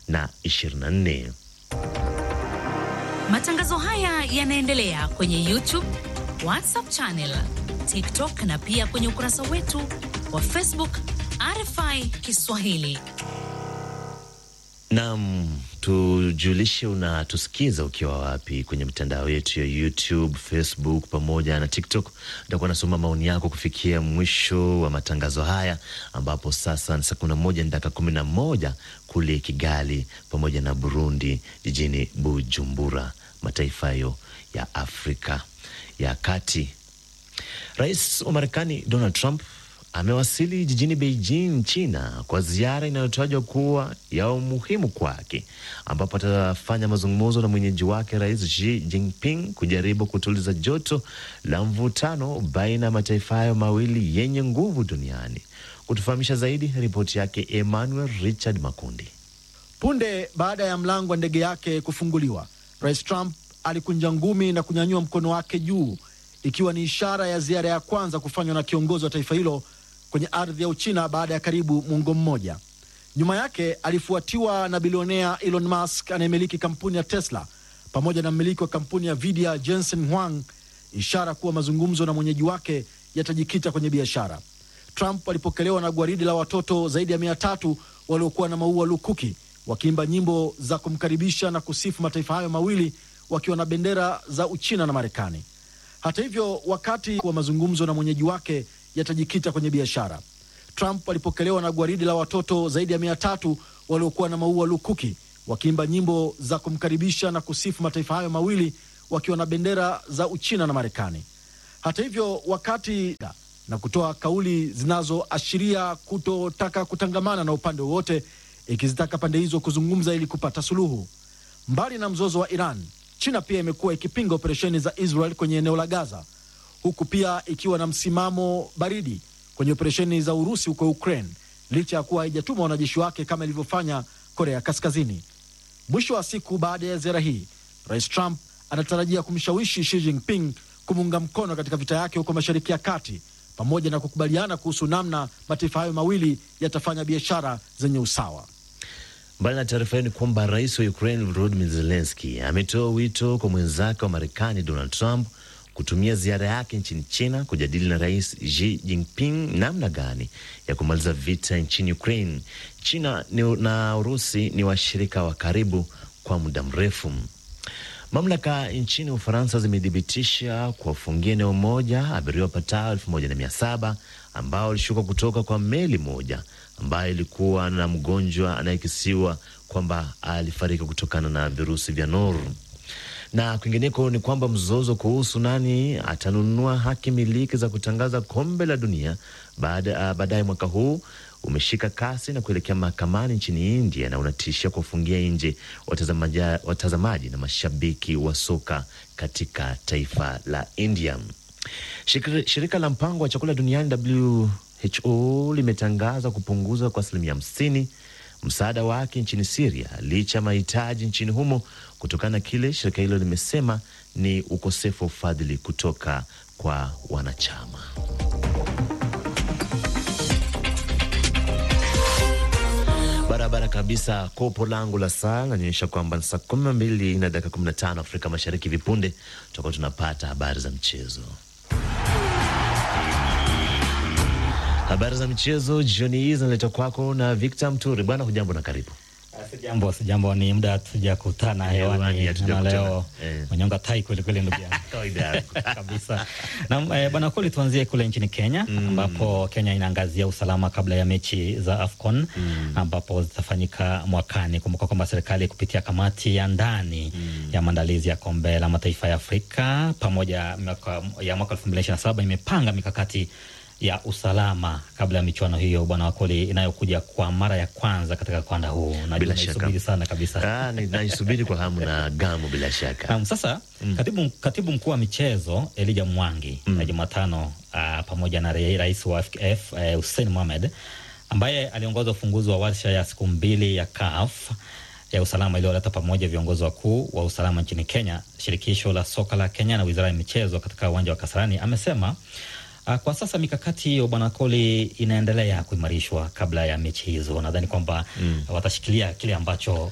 na 24. Matangazo haya yanaendelea kwenye YouTube, WhatsApp channel, TikTok na pia kwenye ukurasa wetu wa Facebook RFI Kiswahili. Naam, tujulishe unatusikiza ukiwa wapi kwenye mitandao yetu ya YouTube, Facebook pamoja na TikTok. Nitakuwa nasoma maoni yako kufikia mwisho wa matangazo haya, ambapo sasa ni saa kumi na moja na dakika kumi na moja kule Kigali pamoja na Burundi, jijini Bujumbura, mataifa hayo ya Afrika ya Kati. Rais wa Marekani Donald Trump amewasili jijini Beijing, China, kwa ziara inayotajwa kuwa ya umuhimu kwake, ambapo atafanya mazungumzo na mwenyeji wake Rais Xi Jinping kujaribu kutuliza joto la mvutano baina ya mataifa hayo mawili yenye nguvu duniani. Kutufahamisha zaidi, ripoti yake Emmanuel Richard Makundi. Punde baada ya mlango wa ndege yake kufunguliwa, Rais Trump alikunja ngumi na kunyanyua mkono wake juu, ikiwa ni ishara ya ziara ya kwanza kufanywa na kiongozi wa taifa hilo kwenye ardhi ya Uchina baada ya karibu muongo mmoja. Nyuma yake alifuatiwa na bilionea Elon Musk anayemiliki kampuni ya Tesla pamoja na mmiliki wa kampuni ya Nvidia Jensen Huang, ishara kuwa mazungumzo na mwenyeji wake yatajikita kwenye biashara. Trump alipokelewa na gwaridi la watoto zaidi ya mia tatu waliokuwa na maua lukuki wakiimba nyimbo za kumkaribisha na kusifu mataifa hayo mawili wakiwa na bendera za Uchina na Marekani. Hata hivyo, wakati wa mazungumzo na mwenyeji wake yatajikita kwenye biashara, Trump alipokelewa na gwaridi la watoto zaidi ya mia tatu waliokuwa na maua lukuki wakiimba nyimbo za kumkaribisha na kusifu mataifa hayo mawili wakiwa na bendera za Uchina na Marekani. Hata hivyo, wakati na kutoa kauli zinazoashiria kutotaka kutangamana na upande wowote, ikizitaka pande hizo kuzungumza ili kupata suluhu. Mbali na mzozo wa Iran, China pia imekuwa ikipinga operesheni za Israel kwenye eneo la Gaza, huku pia ikiwa na msimamo baridi kwenye operesheni za Urusi huko Ukraine, licha ya kuwa haijatuma wanajeshi wake kama ilivyofanya Korea Kaskazini. Mwisho wa siku, baada ya ziara hii, Rais Trump anatarajia kumshawishi Xi Jinping kumuunga mkono katika vita yake huko Mashariki ya Kati, pamoja na kukubaliana kuhusu namna mataifa hayo mawili yatafanya biashara zenye usawa. Mbali na taarifa hiyo ni kwamba rais wa Ukraine Volodymyr Zelensky ametoa wito kwa mwenzake wa Marekani Donald Trump kutumia ziara yake nchini China kujadili na rais Xi Jinping namna gani ya kumaliza vita nchini Ukraine. China ni na Urusi ni washirika wa karibu kwa muda mrefu. Mamlaka nchini Ufaransa zimethibitisha kuwafungia eneo moja abiria wapatao elfu moja na mia saba ambao walishuka kutoka kwa meli moja ambayo ilikuwa na mgonjwa anayekisiwa kwamba alifariki kutokana na virusi vya nor. Na kwingineko ni kwamba mzozo kuhusu nani atanunua haki miliki za kutangaza kombe la dunia baadaye mwaka huu umeshika kasi na kuelekea mahakamani nchini India na unatishia kuwafungia nje watazamaji, watazamaji na mashabiki wa soka katika taifa la India. Shirika, shirika la mpango wa chakula duniani WHO limetangaza kupunguza kwa asilimia hamsini msaada wake nchini Siria licha ya mahitaji nchini humo kutokana na kile shirika hilo limesema ni ukosefu wa ufadhili kutoka kwa wanachama. Barabara kabisa. Kopo langu la saa nanionyesha kwamba saa kumi na mbili na dakika kumi na tano Afrika Mashariki. Vipunde tutakuwa tunapata habari za mchezo. Habari za michezo jioni hii zinaletwa kwako na Victor Mturi. Bwana, hujambo na karibu. Sijambo, sijambo. Ni muda tujakutana hewani na leo manyonga tai kweli kweli, ndugu yangu kabisa. Na eh, bwana Koli, tuanzie kule nchini Kenya mm. ambapo Kenya inaangazia usalama kabla ya mechi za AFCON mm. ambapo zitafanyika mwakani. Kumbuka kwamba serikali kupitia kamati ya ndani mm. ya maandalizi ya kombe la mataifa ya Afrika pamoja mwaka, ya mwaka elfu mbili ishirini na saba imepanga mikakati ya usalama kabla ya michuano hiyo bwana Wakoli, inayokuja kwa mara ya kwanza katika ukanda huu. Bila shaka sana kabisa, naisubiri kwa hamu na gamu. Bila shaka um, sasa mm. katibu, katibu mkuu wa michezo Elija Mwangi mm. na Jumatano uh, pamoja na rais wa FKF uh, Hussein Mohamed ambaye aliongoza ufunguzi wa warsha ya siku mbili ya CAF ya usalama iliyoleta pamoja viongozi wakuu wa usalama nchini Kenya, shirikisho la soka la Kenya na wizara ya michezo katika uwanja wa Kasarani, amesema Uh, kwa sasa mikakati hiyo bwana Koli inaendelea kuimarishwa kabla ya mechi hizo. Nadhani kwamba mm. watashikilia kile ambacho